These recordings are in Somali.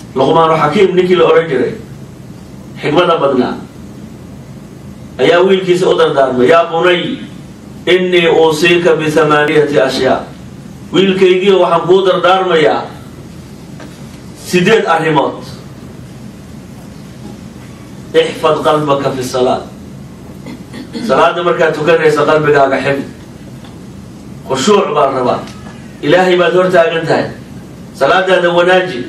luqmaanu xakiim ninkii la odhan jiray xikmada badnaa ayaa wiilkiisa u dardaarmay yaa bunay innii uusiika bihamaaniyati ashyaa wiilkaygiio waxaan kuu dardaarmayaa sideed arrimood ixfad qalbaka fi salaad salaada markaad tukanaysa qalbigaaga xifd khushuuc baa rabaa ilaahay baad hor taagan tahay salaadaada wanaaji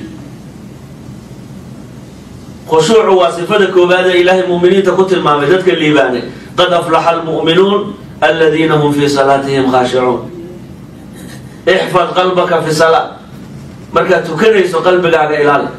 khushuucu waa sifada koowaad ee ilaahay mu'miniinta ku tilmaamay dadka liibaanay qad aflaxa almu'minuun aladiina hum fii salaatihim khaashicuun ixfad qalbaka fi salaad markaad tukanayso qalbigaaga ilaali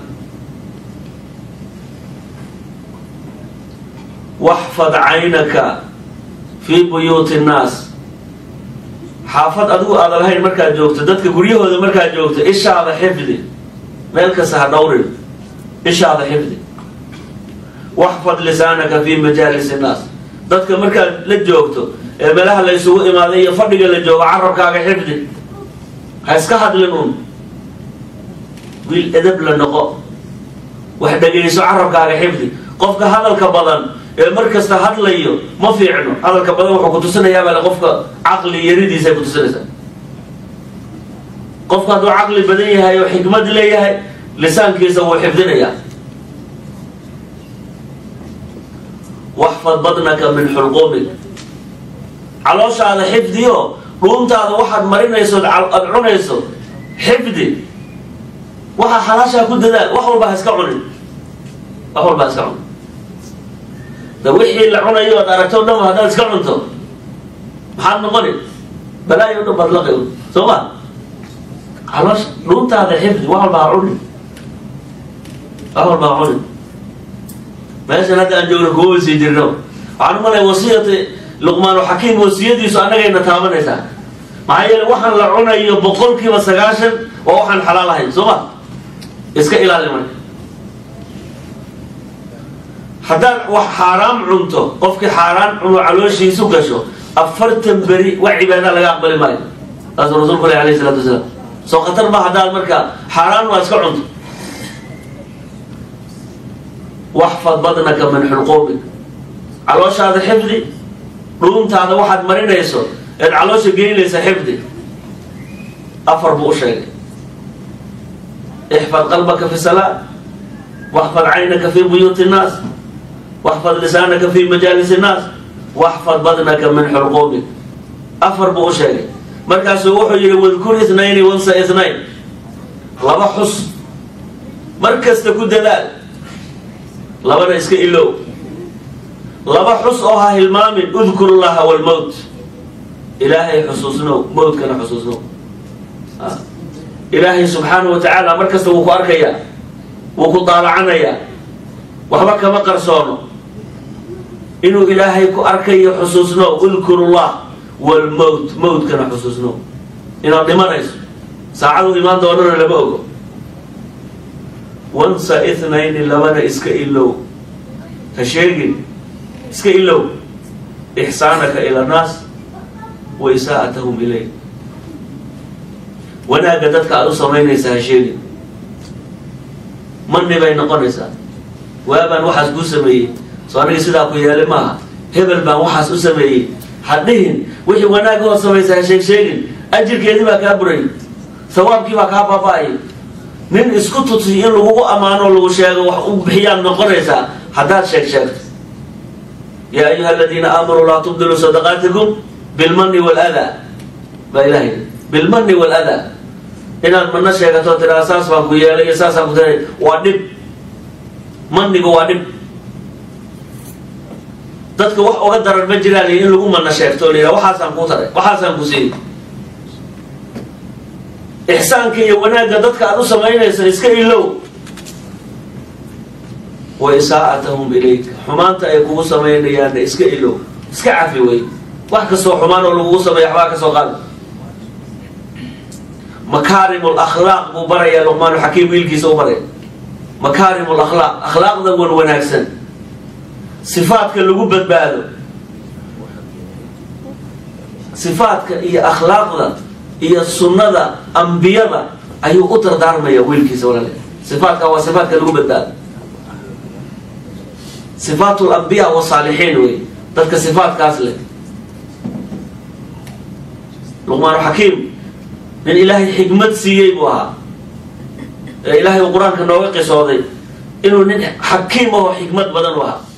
waxfad caynaka fii buyuuti nnaas xaafad adigu aada lahayn markaad joogto dadka guryahooda markaad joogto ishaada xifdi meel kasta ha dhowrin ishaada xifdi waxfad lisaanaka fii majaalis innaas dadka markaad la joogto ee meelaha la ysugu imaaday iyo fadhiga la joogo carabkaaga xifdi ha iska hadlin un wiil edab la noqo wax dhegayso carabkaaga xifdi qofka hadalka badan ee mar kasta hadlayo ma fiicno hadalka badan wuxuu ku tusinayaabale qofka caqli yaridiisay ku tusinaysaa qofku hadduu caqli badan yahay oo xikmad leeyahay lisaankiisa wuu xifdinayaa waxfad badnaka min xulquumik calooshaada xifdiyo dhuuntaada waxaad marinayso aad cunayso xifdi waxaa xalaashaa ku dadaal wax walba ha iska cunin wax walba ha iska cunin da wixii la cunayo oad aragto o dhan haddaad iska cunto maxaad noqoni balaayo o dhan baad laqi soo ma caloosha dhuuntaada xifdi wax walba ha cunin wax walba ha cunin meeshan hadda aan joogno kuma wasii jirno waxaan u malaya wasiyati luqmaanu xakiim wasiyadiisu annagayna taabanaysaa maxaa yeele waxaan la cunayo boqol kiiba sagaashan waa waxaan xalaal ahayn soo ma iska ilaali marka haddaad wax xaaraam cunto qofkii xaaraan cuno calooshiisu gasho afartan beri wax cibaada laga aqbali maayo saasuu rasuulku leh alayh isalaatu wasalaam soo khatar ma haddaad marka xaaraan waa iska cunto waxfad badnaka min xulquumik calooshaada xifdi dhuuntaada waxaad marinayso eed caloosha geynaysa xifdi afar buu u sheegay ixfad qalbaka fi salaa waxfad caynaka fi buyuuti innaas waxfad lisaanaka fi majaalis innaas waxfad badnaka min xulquumik afar buu u sheegay markaasuu wuxuu yihi wadkur ithnayni wansa ithnayn laba xus mar kasta ku dadaal labana iska ilow laba xus oo ha hilmaamin udkur llaha walmowt ilaahay xusuusnow mowtkana xusuusnow ilaahay subxaanahu wa tacaala mar kasta wuu ku arkayaa wuu ku daalacanayaa waxba kama qarsoono inuu ilaahay ku arkayo xusuusnow udkur llah walmowt mowtkana xusuusnow inaad dhimanayso saacadu imaan doonana lama ogo wansa ithnayni labana iska ilow ha sheegin iska ilow ixsaanaka ila annaas wa isaa'atahum ilayk wanaagga dadka aada u samaynaysa ha sheegin manni bay noqonaysaa waabaan waxaas kuu sameeyey soo aniga sidaa ku yeelay maaha hebel baan waxaas u sameeyey ha dhihin wixii wanaagga ood samaysa ha sheeg sheegin ajirkeedii baa kaa buray sawaabkii baa kaa baaba-ay nin isku tusi in lagugu ammaano lagu sheego wax u bixiyaad noqonaysaa haddaad sheeg sheegto yaa ayuha aladiina aamanuu laa tubdiluu sadaqaatikum bilmani waladaa baa ilahay bilmani waladaa inaad mana sheegato tiraa saas baan ku yeelay iyo saasaan ku tiray waa dhib manigu waa dhib dadka wax uga daran ma jiraan in lagu mana sheegto o la yidhaha waxaasaan kuu taray waxaasaan ku siiyey ixsaanka iyo wanaagga dadka aada u samaynaysa iska ilow wa isaa'atahum ilayk xumaanta ay kugu samaynayaanna iska ilow iska cafi wey wax kastoo xumaan oo lagugu sameeya waxbaa ka soo qaada makaarim lakhlaaq buu barayaa luqmaanu xakiim wiilkiisa u baraya makaarim lakhlaaq akhlaaqda wan wanaagsan sifaadka lagu badbaado sifaadka iyo akhlaaqda iyo sunnada ambiyada ayuu u dardaarmaya wiilkiisa walaale sifaatkaa waa sifaatka lagu badbaado sifaat lambiya wasaalixiin wey dadka sifaatkaas leh luqmaan xakiim nin ilaahay xikmad siiyey buu ahaa ee ilaahay uu qur-aanka nooga qisooday inuu nin xakiim ahoo xikmad badan u ahaa